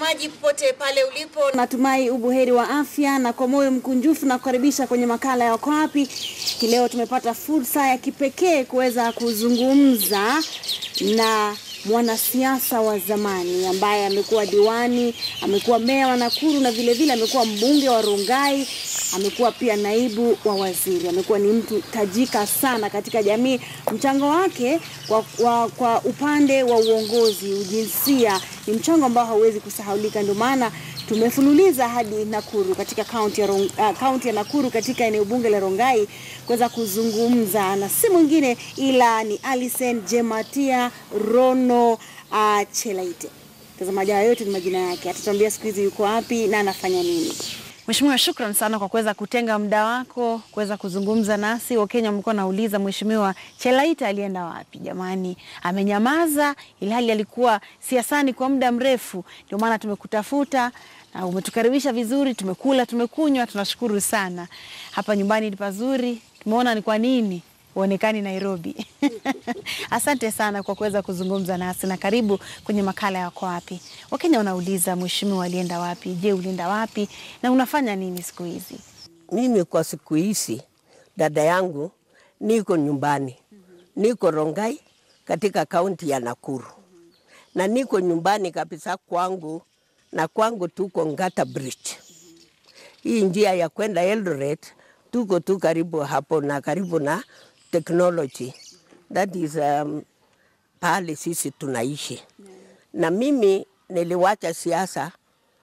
mtazamaji popote pale ulipo, Natumai ubuheri wa afya na kwa moyo mkunjufu na kukaribisha kwenye makala ya Wako Wapi. Hii leo tumepata fursa ya kipekee kuweza kuzungumza na mwanasiasa wa zamani ambaye amekuwa diwani, amekuwa meya wa Nakuru na vile vile amekuwa mbunge wa Rongai, amekuwa pia naibu wa waziri. Amekuwa ni mtu tajika sana katika jamii. Mchango wake kwa, kwa, kwa upande wa uongozi, ujinsia ni mchango ambao hauwezi kusahaulika. Ndio maana tumefululiza hadi Nakuru katika kaunti ya, Rong, uh, kaunti ya Nakuru katika eneo bunge la Rongai kuweza kuzungumza na si mwingine ila ni Alison Jematia Rono uh, Chelaite. Mtazamaji, haya yote ni majina yake, atatuambia siku hizi yuko wapi na anafanya nini. Mheshimiwa, shukran sana kwa kuweza kutenga muda wako kuweza kuzungumza nasi. Wakenya mlikuwa nauliza Mheshimiwa Chelaita alienda wapi? Jamani, amenyamaza ilhali alikuwa siasani kwa muda mrefu. Ndio maana tumekutafuta na umetukaribisha vizuri, tumekula, tumekunywa, tunashukuru sana. Hapa nyumbani ni pazuri, tumeona ni kwa nini uonekani Nairobi. Asante sana kwa kuweza kuzungumza nasi na karibu kwenye makala ya Wako Wapi. Wakenya wanauliza mheshimiwa alienda wapi? Je, ulienda wapi na unafanya nini siku hizi? Mimi kwa siku hizi, dada yangu, niko nyumbani, niko Rongai katika kaunti ya Nakuru, na niko nyumbani kabisa kwangu, na kwangu tuko Ngata Bridge. Hii njia ya kwenda Eldoret tuko tu karibu hapo na karibu na technology. That is um, pahali sisi tunaishi, na mimi niliwacha siasa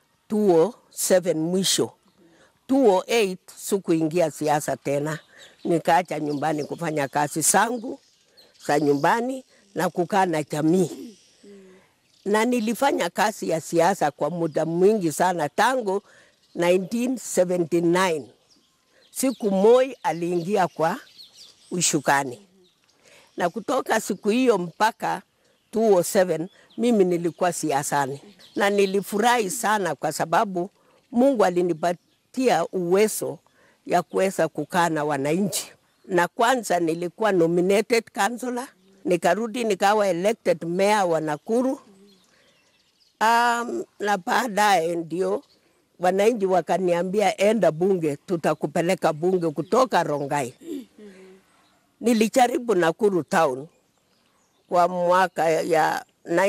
2007 mwisho 2008 sikuingia siasa tena, nikaacha nyumbani kufanya kazi zangu za nyumbani na kukaa na jamii, na nilifanya kazi ya siasa kwa muda mwingi sana tangu 1979 siku Moi aliingia kwa ushukani, na kutoka siku hiyo mpaka 2007 mimi nilikuwa siasani, na nilifurahi sana kwa sababu Mungu alinipatia uwezo ya kuweza kukaa na wananchi, na kwanza nilikuwa nominated councillor, nikarudi nikawa elected mayor wa Nakuru. Um, na baadaye ndio wananchi wakaniambia enda bunge, tutakupeleka bunge kutoka Rongai. Nilijaribu Nakuru town kwa mwaka ya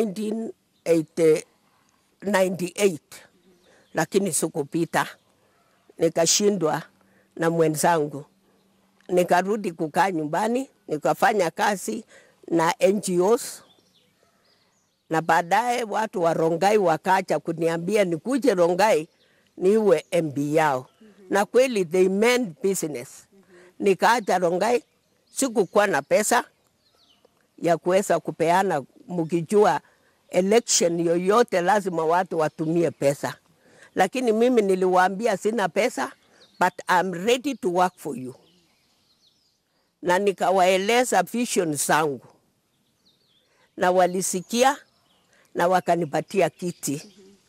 1998 lakini sikupita, nikashindwa na mwenzangu, nikarudi kukaa nyumbani, nikafanya kazi na NGOs na baadaye watu wa Rongai wakacha kuniambia nikuje Rongai niwe MB yao, na kweli they meant business. Nikaacha Rongai, sikukuwa na pesa ya kuweza kupeana, mkijua election yoyote lazima watu watumie pesa, lakini mimi niliwaambia sina pesa, but I'm ready to work for you, na nikawaeleza vision zangu na walisikia na wakanipatia kiti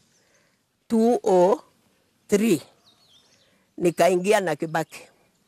203 nikaingia na Kibaki,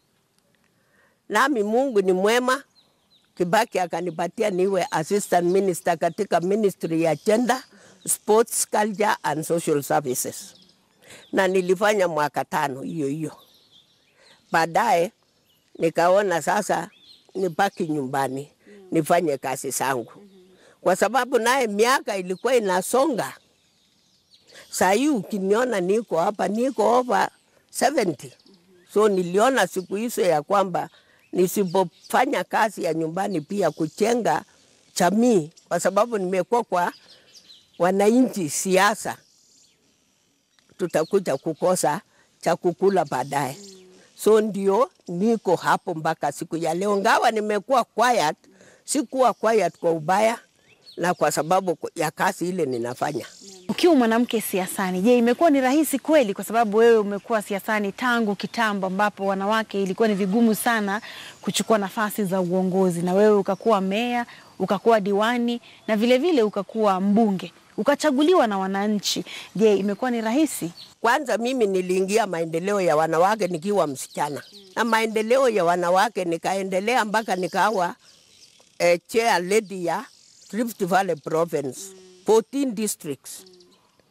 nami Mungu ni mwema. Kibaki akanipatia niwe assistant minister katika ministry ya gender, sports, culture and social services, na nilifanya mwaka tano hiyo hiyo. Baadaye nikaona sasa nibaki nyumbani nifanye kazi zangu, kwa sababu naye miaka ilikuwa inasonga. Saa hii ukiniona niko hapa niko over 70. So niliona siku hizo ya kwamba nisipofanya kazi ya nyumbani pia kujenga jamii, kwa sababu nimekuwa kwa wananchi siasa, tutakuja kukosa cha kukula baadaye. So ndio niko hapo mpaka siku ya leo, ngawa nimekuwa quiet, sikuwa quiet kwa ubaya na kwa sababu ya kazi ile ninafanya. Ukiwa mwanamke siasani, je, imekuwa ni rahisi kweli? Kwa sababu wewe umekuwa siasani tangu kitambo, ambapo wanawake ilikuwa ni vigumu sana kuchukua nafasi za uongozi, na wewe ukakuwa meya, ukakuwa diwani na vilevile vile ukakuwa mbunge, ukachaguliwa na wananchi. Je, imekuwa ni rahisi? Kwanza mimi niliingia maendeleo ya wanawake nikiwa msichana, na maendeleo ya wanawake nikaendelea mpaka nikawa eh, chair lady ya Rift Valley Province 14 districts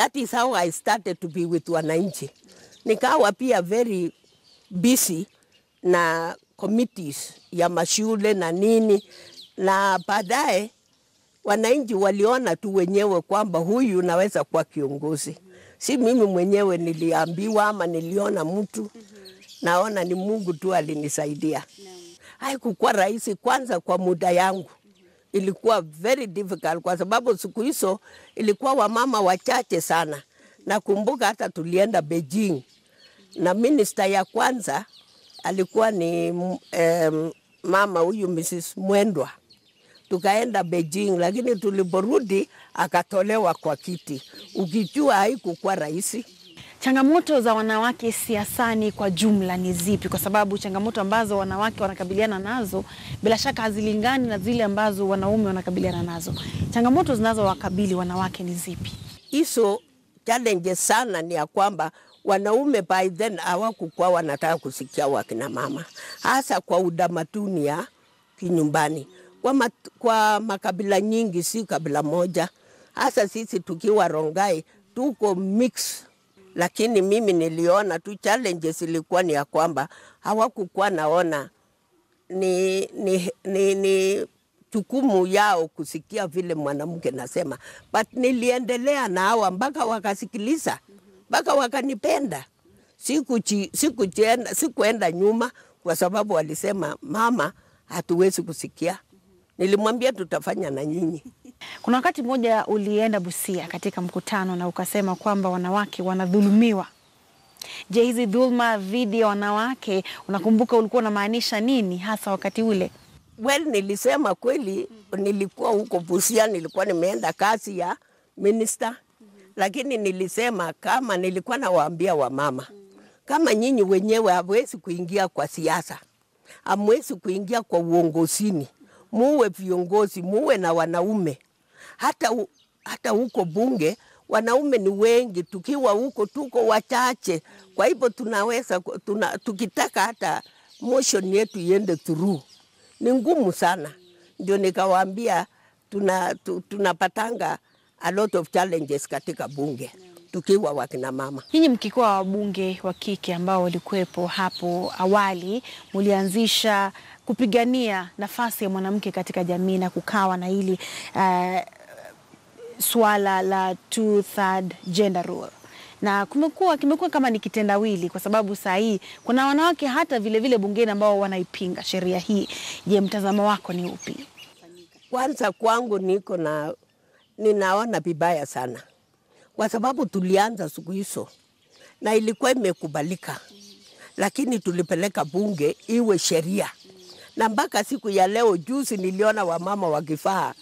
That is how I started to be with wananchi. Nikawa pia very busy na committees ya mashule na nini, na baadaye wananchi waliona tu wenyewe kwamba huyu naweza kuwa kiongozi. Si mimi mwenyewe niliambiwa ama niliona mtu, naona ni Mungu tu alinisaidia. Haikukuwa rahisi kwanza kwa muda yangu ilikuwa very difficult kwa sababu siku hizo ilikuwa wamama wachache sana. Nakumbuka hata tulienda Beijing na minista ya kwanza alikuwa ni um, mama huyu Mrs. Mwendwa. Tukaenda Beijing, lakini tuliporudi akatolewa kwa kiti, ukijua haikukuwa rahisi. Changamoto za wanawake siasani kwa jumla ni zipi? Kwa sababu changamoto ambazo wanawake wanakabiliana nazo bila shaka hazilingani na zile ambazo wanaume wanakabiliana nazo. Changamoto zinazowakabili wanawake ni zipi? Hizo challenges sana ni ya kwamba wanaume by then hawakukuwa wanataka kusikia wakina mama, hasa kwa udamatuni ya kinyumbani kwa, mat, kwa makabila nyingi, si kabila moja. Hasa sisi tukiwa Rongai tuko mix lakini mimi niliona tu challenges ilikuwa ni ya kwamba hawakukuwa naona ni, ni, ni, ni jukumu yao kusikia vile mwanamke nasema, but niliendelea na hawa mpaka wakasikiliza, mpaka wakanipenda. Sikuchi, sikuchenda, sikuenda nyuma kwa sababu walisema mama, hatuwezi kusikia. Nilimwambia tutafanya na nyinyi. Kuna wakati mmoja ulienda Busia katika mkutano na ukasema kwamba wanawake wanadhulumiwa. Je, hizi dhulma dhidi ya wanawake unakumbuka ulikuwa unamaanisha nini hasa wakati ule? Well, nilisema kweli, nilikuwa huko Busia, nilikuwa nimeenda kazi ya minister, lakini nilisema kama nilikuwa nawaambia wamama, kama nyinyi wenyewe hamwezi kuingia kwa siasa, hamwezi kuingia kwa uongozini, muwe viongozi, muwe na wanaume hata, u, hata huko bunge wanaume ni wengi, tukiwa huko tuko wachache. Kwa hivyo tunaweza tuna, tukitaka hata motion yetu iende through ni ngumu sana. Ndio nikawaambia tuna, tu, tunapatanga a lot of challenges katika bunge tukiwa wakina mama. Nyinyi mkikuwa wabunge wa kike ambao walikuwepo hapo awali, mulianzisha kupigania nafasi ya mwanamke katika jamii na kukawa na hili uh, swala la two third gender rule na kumekuwa kimekuwa kama ni kitendawili, kwa sababu saa hii kuna wanawake hata vile vile bungeni ambao wanaipinga sheria hii. Je, mtazamo wako ni upi? Kwanza kwangu niko na ninaona vibaya sana, kwa sababu tulianza siku hizo na ilikuwa imekubalika, lakini tulipeleka bunge iwe sheria, na mpaka siku ya leo, juzi niliona wamama wakivaa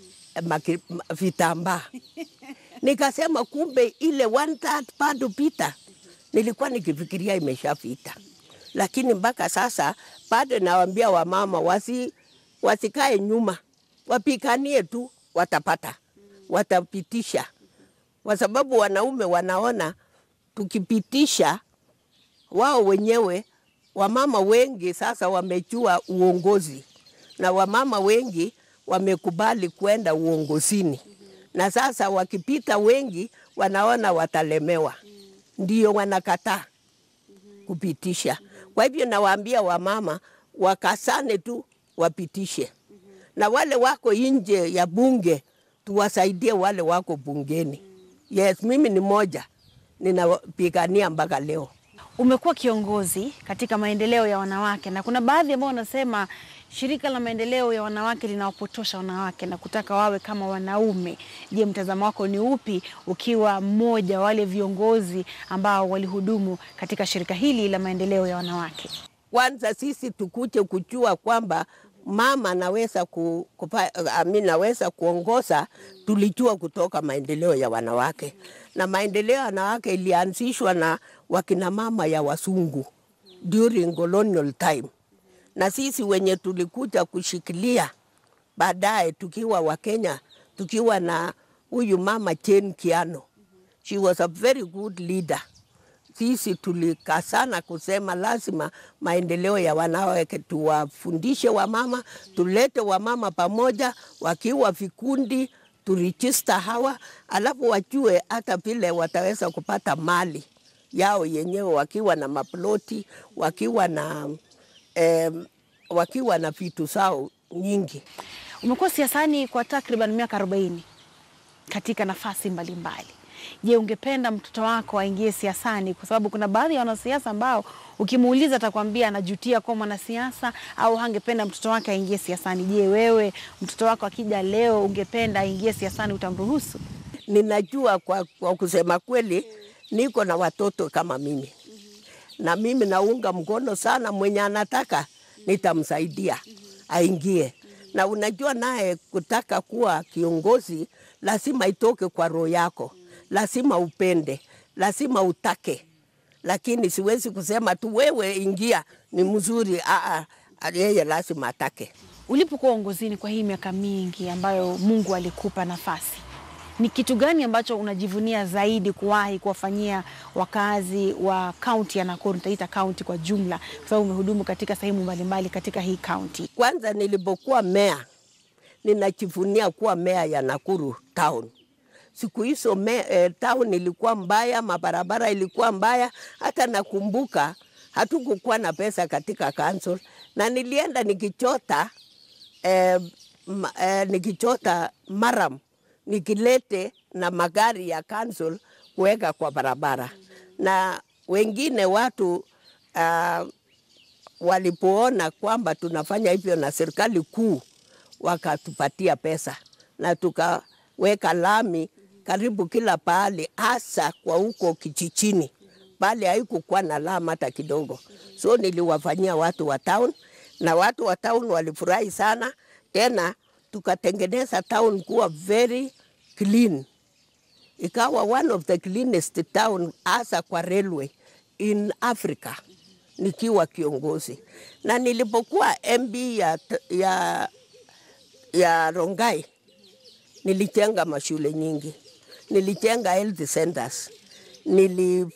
vitambaa nikasema kumbe ile one third bado pita. Nilikuwa nikifikiria imeshapita, lakini mpaka sasa bado nawaambia wamama wasi, wasikae nyuma, wapikanie tu, watapata, watapitisha, kwa sababu wanaume wanaona tukipitisha, wao wenyewe wamama wengi sasa wamechua uongozi na wamama wengi wamekubali kwenda uongozini na sasa wakipita wengi wanaona watalemewa, ndio wanakataa kupitisha. Kwa hivyo nawaambia wamama wakasane tu wapitishe, na wale wako nje ya bunge tuwasaidie wale wako bungeni. Yes, mimi ni moja ninapigania mpaka leo. Umekuwa kiongozi katika maendeleo ya wanawake na kuna baadhi ambao wanasema shirika la maendeleo ya wanawake linawapotosha wanawake na kutaka wawe kama wanaume. Je, mtazamo wako ni upi ukiwa mmoja wa wale viongozi ambao walihudumu katika shirika hili la maendeleo ya wanawake? Kwanza sisi tukuje kujua kwamba mama anaweza ku, kupa, ami naweza kuongoza, tulijua kutoka maendeleo ya wanawake, na maendeleo ya wanawake ilianzishwa na wakina mama ya wasungu during colonial time na sisi wenye tulikuja kushikilia baadaye tukiwa Wakenya, tukiwa na huyu mama Jane Kiano. She was a very good leader. Sisi tulikasana kusema lazima maendeleo ya wanawake tuwafundishe wamama, tulete wamama pamoja, wakiwa vikundi turejista hawa, alafu wajue hata vile wataweza kupata mali yao yenyewe wakiwa na maploti, wakiwa na eh, wakiwa na vitu zao nyingi. Umekuwa siasani kwa takriban miaka 40 katika nafasi mbalimbali. Je, ungependa mtoto wako aingie siasani? Kwa sababu kuna baadhi ya wanasiasa ambao ukimuuliza atakwambia anajutia kuwa mwanasiasa au hangependa mtoto wake aingie siasani. Je, wewe mtoto wako akija leo ungependa aingie siasani, utamruhusu? Ninajua kwa, kwa kusema kweli niko na watoto kama mimi na mimi naunga mkono sana mwenye anataka nitamsaidia aingie. Na unajua naye kutaka kuwa kiongozi lazima itoke kwa roho yako, lazima upende, lazima utake, lakini siwezi kusema tu wewe ingia, ni mzuri. Aa, yeye lazima atake. Ulipokuwa uongozini kwa hii miaka mingi ambayo Mungu alikupa nafasi, ni kitu gani ambacho unajivunia zaidi kuwahi kuwafanyia wakazi wa kaunti ya Nakuru? Nitaita kaunti kwa jumla, kwa sababu umehudumu katika sehemu mbalimbali katika hii kaunti. Kwanza nilipokuwa meya, ninajivunia kuwa meya ya Nakuru town. Siku hizo me, eh, town ilikuwa mbaya, mabarabara ilikuwa mbaya. Hata nakumbuka hatukukuwa na pesa katika council, na nilienda nikichota eh, ma, eh, nikichota maram nikilete na magari ya council kuweka kwa barabara, na wengine watu uh, walipoona kwamba tunafanya hivyo na serikali kuu wakatupatia pesa na tukaweka lami karibu kila pahali, hasa kwa huko kijijini pale haikukuwa na lami hata kidogo. So niliwafanyia watu wa town na watu wa town walifurahi sana. Tena tukatengeneza town kuwa very clean, ikawa one of the cleanest town hasa kwa railway in Africa nikiwa kiongozi, na nilipokuwa MB ya, ya, ya Rongai nilijenga mashule nyingi, nilijenga health centers, nili,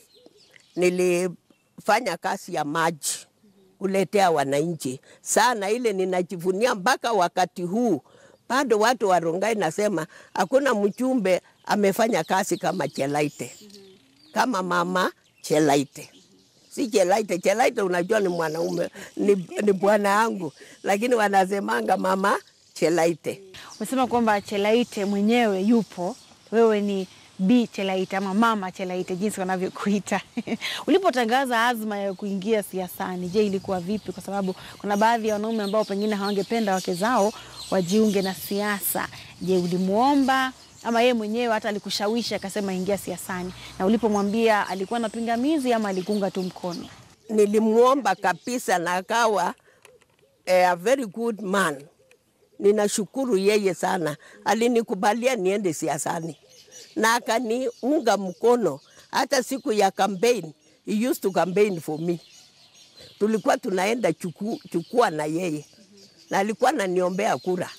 nilifanya kazi ya maji kuletea wananchi sana. Ile ninajivunia mpaka wakati huu, bado watu wa Rongai nasema hakuna mjumbe amefanya kazi kama Chelaite, kama mama Chelaite si Chelaite. Chelaite unajua ni mwanaume, ni, ni bwana yangu, lakini wanasemanga mama Chelaite. Umesema kwamba Chelaite mwenyewe yupo, wewe ni Bi Chelaite ama mama Chelaite jinsi wanavyokuita. Ulipotangaza azma ya kuingia siasani, je, ilikuwa vipi? Kwa sababu kuna baadhi ya wanaume ambao pengine hawangependa wake zao wajiunge na siasa. Je, ulimwomba ama yeye mwenyewe hata alikushawishi akasema ingia siasani? Na ulipomwambia alikuwa na pingamizi ama alikunga tu mkono? Nilimwomba kabisa na akawa eh, a very good man. Ninashukuru yeye sana, alinikubalia niende siasani na akaniunga mkono. Hata siku ya campaign, he used to campaign for me. Tulikuwa tunaenda chuku, chukua na yeye na alikuwa ananiombea kura.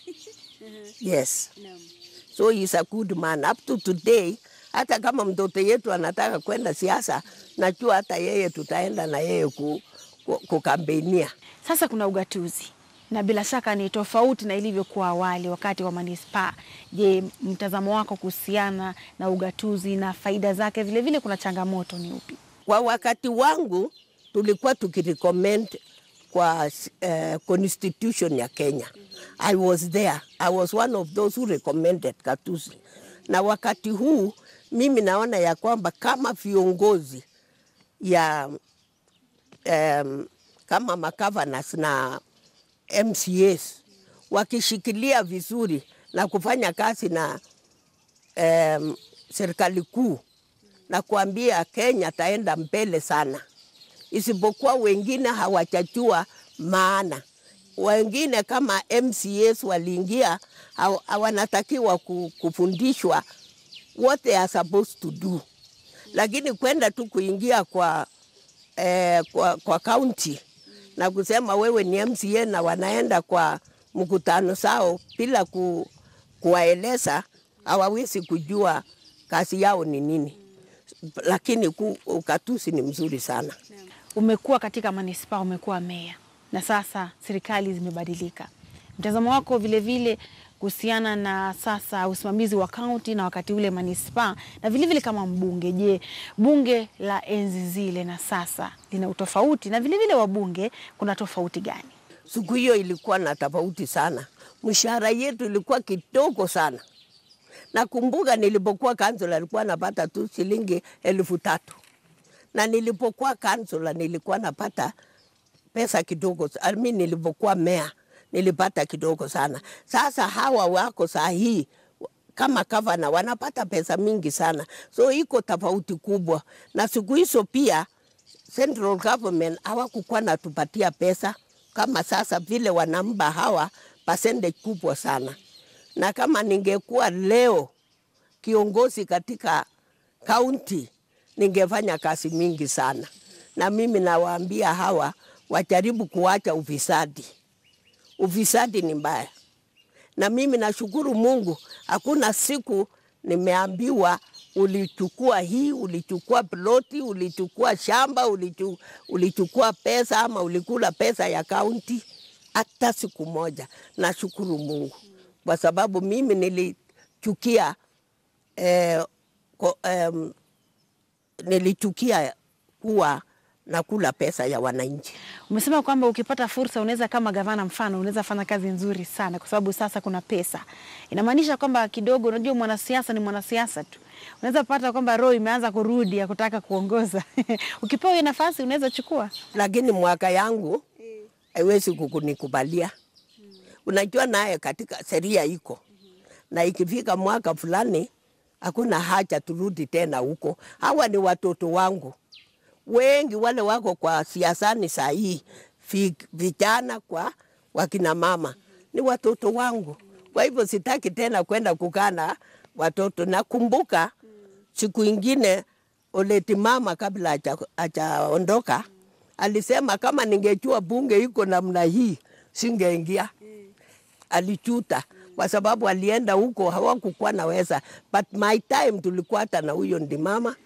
Yes. So he's a good man up to today. Hata kama mtoto yetu anataka kwenda siasa, najua hata yeye tutaenda na yeye ku, ku, kukambenia. Sasa kuna ugatuzi na bila shaka ni tofauti na ilivyokuwa awali wakati wa manispaa. Je, mtazamo wako kuhusiana na ugatuzi na faida zake, vilevile vile kuna changamoto ni upi? Kwa wakati wangu tulikuwa tukirecommend kwa uh, constitution ya Kenya. I was there. I was one of those who recommended gatuzi. Na wakati huu mimi naona ya kwamba kama viongozi ya um, kama magavanas na MCAs wakishikilia vizuri na kufanya kazi na um, serikali kuu na kuambia Kenya taenda mbele sana, isipokuwa wengine hawajajua maana. Wengine kama MCAs waliingia, hawanatakiwa kufundishwa what they are supposed to do, lakini kwenda tu kuingia kwa eh, kwa, kwa county na kusema wewe ni MCA na wanaenda kwa mkutano sao bila ku, kuwaeleza, hawawezi kujua kazi yao ni nini. Lakini ku, ukatusi ni mzuri sana. Umekuwa katika manispaa, umekuwa meya na sasa serikali zimebadilika. Mtazamo wako vilevile kuhusiana na sasa usimamizi wa kaunti na wakati ule manispaa na vilevile vile kama mbunge. Je, bunge la enzi zile na sasa lina utofauti na vilevile vile wabunge kuna tofauti gani? Siku hiyo ilikuwa na tofauti sana, mshahara yetu ilikuwa kidogo sana. Nakumbuka nilipokuwa kansula nilikuwa napata tu shilingi elfu tatu na nilipokuwa kansula nilikuwa napata pesa kidogo. I mean, nilipokuwa mea nilipata kidogo sana. Sasa hawa wako saa hii kama gavana wanapata pesa mingi sana, so iko tofauti kubwa. Na siku hizo pia central government hawakukuwa natupatia pesa kama sasa vile wanamba hawa percentage kubwa sana. Na kama ningekuwa leo kiongozi katika kaunti ningefanya kazi mingi sana, na mimi nawaambia hawa wajaribu kuacha ufisadi. Ufisadi ni mbaya, na mimi nashukuru Mungu, hakuna siku nimeambiwa ulichukua hii, ulichukua ploti, ulichukua shamba, ulichu, ulichukua pesa ama ulikula pesa ya kaunti, hata siku moja. Nashukuru Mungu kwa sababu mimi nilichukia eh, ko, um, nilichukia kuwa nakula pesa ya wananchi. Umesema kwamba ukipata fursa unaweza kama gavana, mfano unaweza fanya kazi nzuri sana, kwa sababu sasa kuna pesa. Inamaanisha kwamba kidogo, unajua mwanasiasa ni mwanasiasa tu, unaweza pata kwamba roho imeanza kurudi ya kutaka kuongoza ukipewa hiyo nafasi unaweza chukua. Lakini mwaka yangu haiwezi kukunikubalia. Unajua, naye katika sheria iko na ikifika mwaka fulani hakuna haja turudi tena huko. Hawa ni watoto wangu wengi, wale wako kwa siasani saa hii, vi- vijana kwa wakina mama ni watoto wangu. Kwa hivyo sitaki tena kwenda kukaa na watoto. Nakumbuka siku ingine Oleti mama kabla haja- hajaondoka alisema kama ningejua bunge iko namna hii singeingia. Alichuta kwa sababu alienda huko hawakukuwa naweza, but my time tulikuwa hata na huyo ndi mama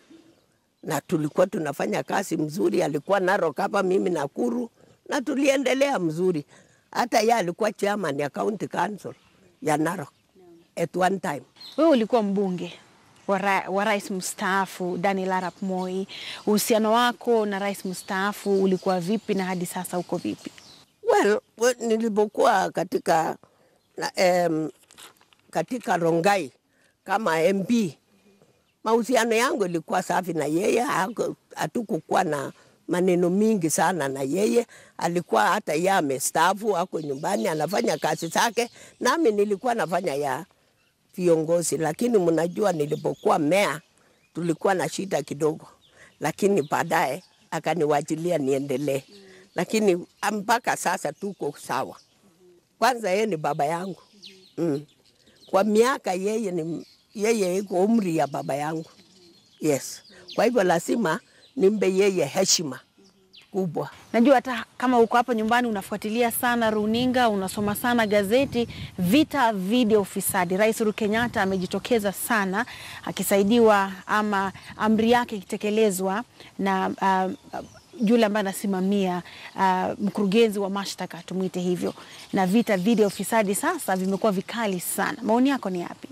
na tulikuwa tunafanya kazi mzuri. Alikuwa Narok hapa, mimi Nakuru, na tuliendelea mzuri. Hata ye alikuwa chairman ya county council ya Narok at one time. Wewe ulikuwa mbunge wa ra- wa rais mstaafu Daniel Arap Moi. Uhusiano wako na rais mstaafu ulikuwa vipi na hadi sasa uko vipi? Well, well nilipokuwa katika na, um, katika Rongai kama MP mahusiano yangu ilikuwa safi na yeye, haku- hatukukuwa na maneno mingi sana na yeye. Alikuwa hata yeye amestaafu, ako nyumbani anafanya kazi zake, nami nilikuwa nafanya ya viongozi. Lakini mnajua, nilipokuwa mea tulikuwa na shida kidogo, lakini baadaye akaniwachilia niendelee, lakini mpaka sasa tuko sawa. Kwanza yeye ni baba yangu mm. Kwa miaka yeye ni yeye iko umri ya baba yangu yes. Kwa hivyo lazima nimbe yeye heshima kubwa. Najua hata kama uko hapa nyumbani unafuatilia sana runinga, unasoma sana gazeti. Vita dhidi ya ufisadi, Rais Uhuru Kenyatta amejitokeza sana akisaidiwa ama amri yake ikitekelezwa na uh, yule ambaye anasimamia uh, mkurugenzi wa mashtaka tumwite hivyo, na vita dhidi ya ufisadi sasa vimekuwa vikali sana. Maoni yako ni yapi?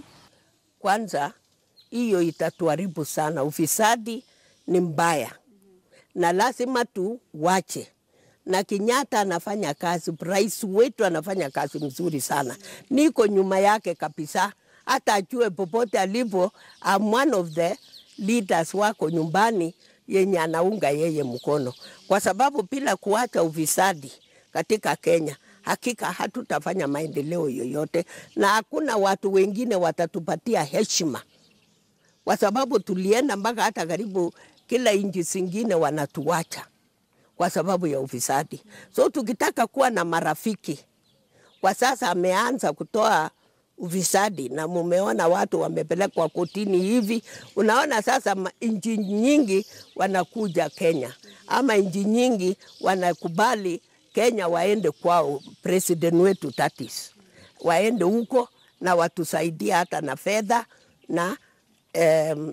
Kwanza hiyo itatuharibu sana. Ufisadi ni mbaya na lazima tuwache. Na Kenyatta anafanya kazi, rais wetu anafanya kazi mzuri sana, niko nyuma yake kabisa. Hata ajue popote alipo, I'm one of the leaders wako nyumbani yenye anaunga yeye mkono, kwa sababu bila kuacha ufisadi katika Kenya hakika hatutafanya maendeleo yoyote, na hakuna watu wengine watatupatia heshima, kwa sababu tulienda mpaka hata karibu kila nchi zingine wanatuacha kwa sababu ya ufisadi. So tukitaka kuwa na marafiki, kwa sasa ameanza kutoa ufisadi na mumeona watu wamepelekwa kotini hivi. Unaona sasa ma- nchi nyingi wanakuja Kenya ama nchi nyingi wanakubali Kenya waende kwao, president wetu tatis waende huko na watusaidie hata na fedha na um,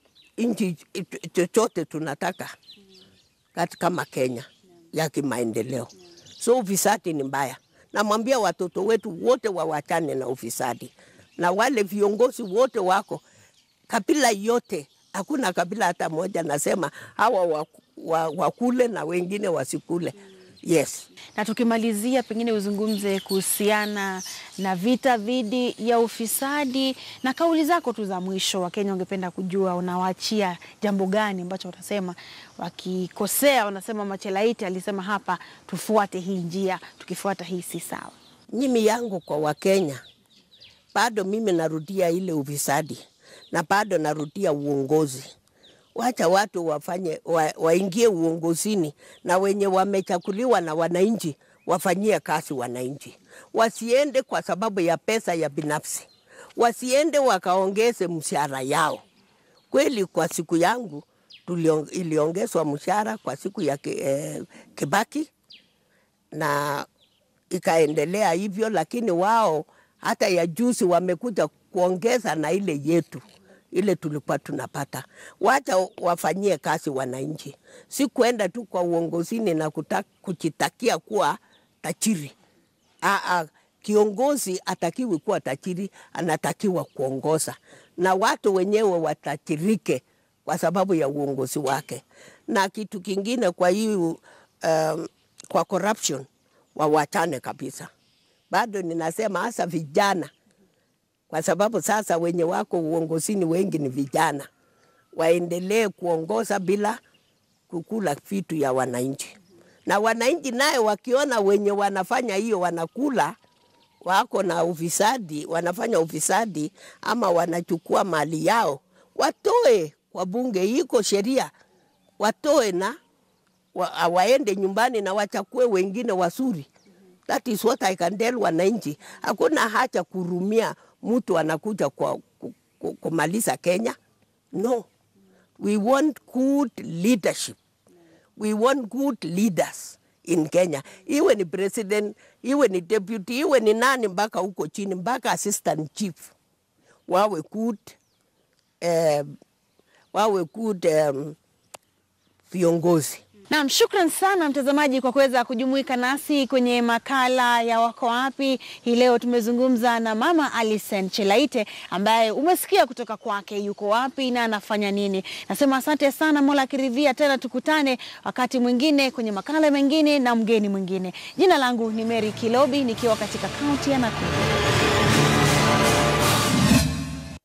nchi chochote tunataka kati kama Kenya ya kimaendeleo. So ufisadi ni mbaya Namwambia watoto wetu wote wawachane na ufisadi, na wale viongozi wote wako kabila yote, hakuna kabila hata moja nasema hawa waku- wa- wakule na wengine wasikule. Yes. Na tukimalizia, pengine uzungumze kuhusiana na vita dhidi ya ufisadi na kauli zako tu za mwisho. Wakenya wangependa kujua unawaachia jambo gani ambacho utasema wakikosea, wanasema Machelaiti alisema hapa, tufuate hii njia, tukifuata hii si sawa. Mimi yangu kwa Wakenya, bado mimi narudia ile ufisadi na bado narudia uongozi. Wacha watu wafanye wa, waingie uongozini na wenye wamechakuliwa na wananchi wafanyie kazi wananchi, wasiende kwa sababu ya pesa ya binafsi, wasiende wakaongeze mshahara yao. Kweli kwa siku yangu tuliong, iliongezwa mshahara kwa siku ya ki, eh, Kibaki na ikaendelea hivyo, lakini wao hata ya juzi wamekuja kuongeza na ile yetu ile tulikuwa tunapata. Wacha wafanyie kazi wananchi, si kwenda tu kwa uongozini na kuta, kujitakia kuwa tajiri. Aa, kiongozi atakiwi kuwa tajiri, anatakiwa kuongoza na watu wenyewe watajirike kwa sababu ya uongozi wake. Na kitu kingine kwa hii um, kwa corruption wawachane kabisa. Bado ninasema hasa vijana, kwa sababu sasa wenye wako uongozini wengi ni vijana, waendelee kuongoza bila kukula vitu ya wananchi, na wananchi naye wakiona wenye wanafanya hiyo wanakula wako na ufisadi, wanafanya ufisadi ama wanachukua mali yao, watoe kwa bunge, iko sheria, watoe na wa, waende nyumbani na wachakue wengine wazuri. That is what I can tell wananchi. Hakuna haja kurumia mtu anakuja kwa ku- ku- kumaliza Kenya. No, we want good leadership. We want good leaders in Kenya, iwe ni president, iwe ni deputy, iwe ni nani, mpaka huko chini, mpaka assistant chief wawe good, eh, wawe good um, viongozi. Naam, shukran sana mtazamaji kwa kuweza kujumuika nasi kwenye makala ya Wako Wapi. Hii leo tumezungumza na Mama Alison Chelaite ambaye umesikia kutoka kwake yuko wapi na anafanya nini. Nasema asante sana, Mola akiridhia tena tukutane wakati mwingine kwenye makala mengine na mgeni mwingine. Jina langu ni Mary Kilobi nikiwa katika kaunti ya Nakuru.